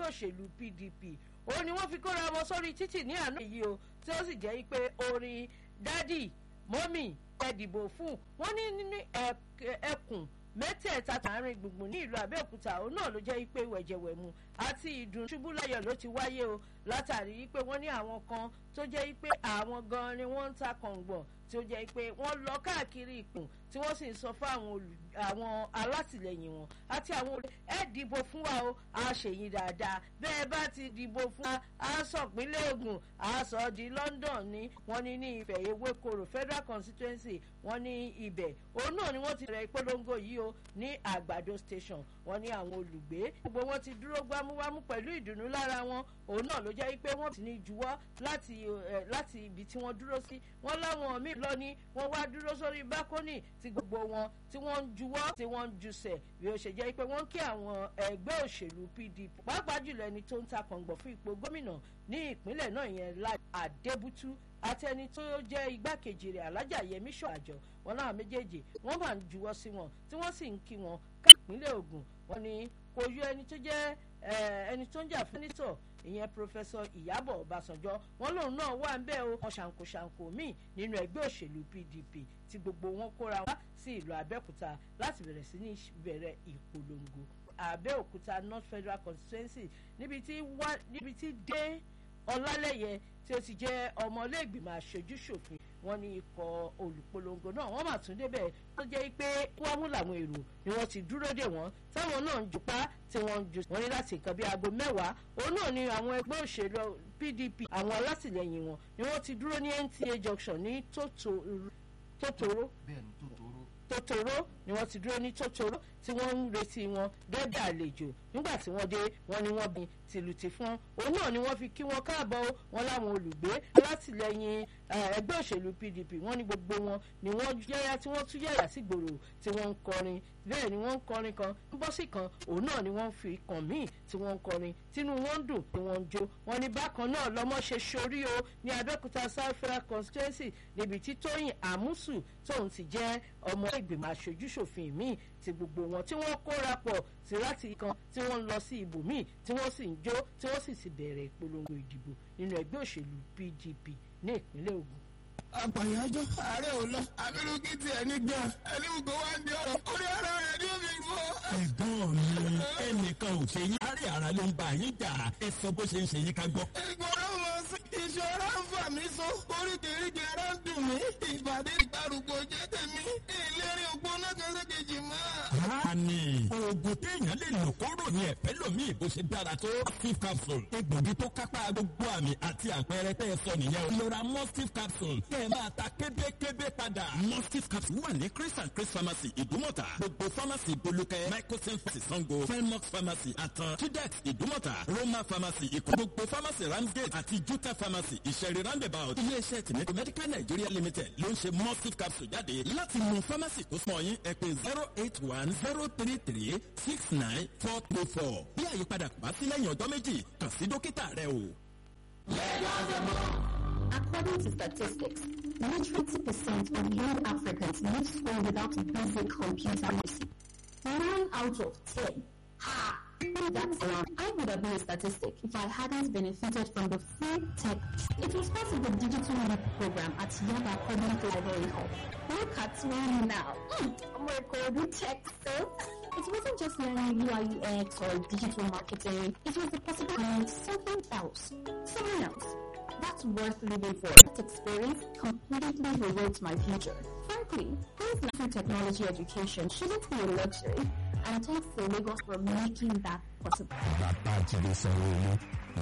ẹgbẹ́ òṣèlú pdp ó ní wọ́n fi kóra wọn sórí títì ní àná yìí o tí ó sì jẹ́ pé orin dádì mọ́mì ẹ dìbò fún wọn ní nínú ẹkùn mẹ́tẹ̀ẹ̀ta tààrin gbùngbùn ní ìlú abẹ́òkúta òun náà ló jẹ́ pé wẹ̀jẹ̀wẹ̀mu àti ìdùn ṣubú láyọ̀ ló ti wáyé o látàrí pé wọ́n ní àwọn kan tó jẹ́ pé àwọn gan ni wọ́n ń ta kọ̀ǹgbọ̀n tí ó jẹ́ pé wọ́n lọ káàkiri ìkùn tí wọ́n sì ń sọ fún àwọn alátìlẹyìn wọn àti àwọn olè ẹ dìbò fún wa o a ṣèyí dáadáa bẹ́ẹ̀ bá ti dìbò fún wa a sọ pínlẹ̀ ogun a sọ di london ní wọ́n ní ní ìfẹ́ ewékoro federal constituency wọ́n ní ibẹ̀ òun náà ni wọ́n ti rẹ̀ ìpolongo yìí o ní àgbàdo station wọ́n ní àwọn olùgbé gbogbo wọn ti dúró gbámúgbámú pẹ̀lú ìdùnnú lára wọn òun náà ló jẹ́ pé wọ́n ti ní juwọ́ láti láti ibi tí wọ́n dúró sí wọ́n láwọn míì lọ ní wọ́n wá dúró sórí bákónì tí gbogbo wọn tí wọ́n ń juwọ́ tí wọ́n ń jusẹ̀ bí ó ṣe jẹ́ pé wọ́n kí àwọn ẹgbẹ́ òṣèlú pdp pàápàá jùlọ ẹni tó ń ta kọ̀ǹgbọ̀n fún ipò gómìnà ní ìpínlẹ̀ náà yẹn láì àdébútú àti ẹni tó jẹ́ igbákejì rẹ̀ alájà yẹmí ṣọ́àjọ wọn náà méjèèjì wọ́n máa ń juwọ́ sí wọn tí wọ́n sì ń kí wọn káàpínlẹ̀ ogun wọn ni kò yọ ẹni tó jẹ́ ẹni tó ń jà fún nítọ̀ ìyẹn pọfẹsọ ìyábọ̀ ọbàṣánjọ́ wọn lòun náà wà ń bẹ́ẹ̀ o wọn ṣàǹkóṣàǹkó míì nínú ẹgbẹ́ òṣèlú pdp tí gbogbo wọn kóra wá sí ìlú abẹ́òkúta láti bẹ̀rẹ̀ sí ní bẹ̀rẹ̀ ìpolongo abẹ́òkúta north federal constituency níbi tí wá níbi tí dé ọlálẹ́yẹ tí ó ti jẹ́ ọmọlẹ́gbìmọ̀ aṣojú ṣòfin wọn ní ikọ̀ olùpolongo náà wọ́n mà tún débẹ̀ tó jẹ́ pé wọ́n mú làwọn èrò ni wọ́n ti dúró dè wọ́n táwọn náà ń jupá tí wọ́n ń ju wọ́n ní láti nǹkan bíi aago mẹ́wàá òun náà ni àwọn ẹgbẹ́ òṣèlú pdp àwọn alátìlẹyìn wọn ni wọ́n ti dúró ní nta junction ní tòtòrò tòtòrò ni wọ́n ti dúró ní tòtòrò tí wọ́n ń retí wọn gẹ́gẹ́ àlejò nígbà tí wọ́n dé wọ́n ní wọ́n bin tìlùtì fún òun náà ni wọ́n fi kí wọn káàbọ̀ wọn láwọn olùgbé alátìlẹyìn ẹgbẹ́ òṣèlú pdp wọ́n ní gbogbo wọn ni wọ́n yáyá tí wọ́n tún yáyà sí gbòòrò tí wọ́n ń kọrin bẹ́ẹ̀ ni wọ́n ń kọrin kan ń bọ́ sí kan òun náà ni wọ́n fi kàn míì tí wọ́n ń kọrin tínú wọn ń dùn tí wọ́n ń jó wọn ní bákan náà lọ́mọ ṣe sorí o ní abẹ́òkúta south federal constituency níbi tí tóyìn àmúsù tóun ti jẹ́ ọmọ ìgbìmọ̀ aṣojúṣòfin míì ti gbogbo wọn tí wọ́n kóra pọ̀ sí láti kan tí wọ́n ń lọ sí ibòmíì tí wọ́n sì ń jó tí wọ́n sì ti bẹ̀rẹ̀ ìpolongo ìdìbò nínú ẹgbẹ́ òṣèlú pdp ní ìpínlẹ̀ ogun àpàyájọ́ ààrẹ ò lọ abirùkí tiẹ̀ ní gan ẹni gbogbo wa ń di ọ̀rọ̀ orí ara rẹ̀ ní omi gbọ́. ẹ̀gbọ́n mi ẹnìkan ò ṣe yín àárẹ̀ ara ló ń bá yín jà ẹ sọ bó ṣe ń ṣe yín ká gbọ́. ìgbọràn mọ sí ìṣọ́ra ń fà mí so oríkèéríkèé ara ń dùn mí ìbàdí ìgbàrúgbó jẹ́ tèmi ìlérí ògbóná kẹsẹ̀kejì mọ́. Báàní oògùn téèyàn lè lò kóró ní ẹ̀fẹ́ lómi ìbò ṣe dára tó Mustif capsule egbògi tó kápá gbogbo àmì àti àpẹẹrẹ tẹ́ ẹ sọ nìyẹn o. Lọ́ra Mustif capsule kẹ́ ẹ máa ta kébékébé padà. Mustif capsule wà ní Chris and Chris pharmacy Ìdúmọ̀tà. Gbogbo pharmacy Bolúkẹ́ Microsen pharmacy Sango Felmox pharmacy Atan Tudex Ìdúmọ̀tà Roma pharmacy Ìkó. Gbogbo pharmacy Ramsgate àti Juta pharmacy Ìṣẹ̀rí roundabout. Ilé-iṣẹ́ Tìmẹ́tò Medical Nigeria Limited ló ń ṣe Mustif capsule jáde láti mú pharmacy tó sọ yín ẹ pé zero eight one zero three three six nine four three four. bí àyípadà kò bá sí lẹ́yìn ọjọ́ méjì kàn sí dókítà rẹ o. According to statistics, majority percent of young Africans leave school without basic computer literacy. Nine out of ten. Ha! That's wrong. I would have been a statistic if I hadn't benefited from the free tech. It was part of the digital leap program at Yaba Public Library Hall. Look at me now. Mm, I'm recording tech skills. It wasn't just learning UI UX or digital marketing. It was the possibility of something else. Someone else. That's worth living for. That experience completely rewrote my future. Frankly, this natural technology education shouldn't be a luxury. And thanks to Lagos for making that possible. bàbá jíde sanwó-olu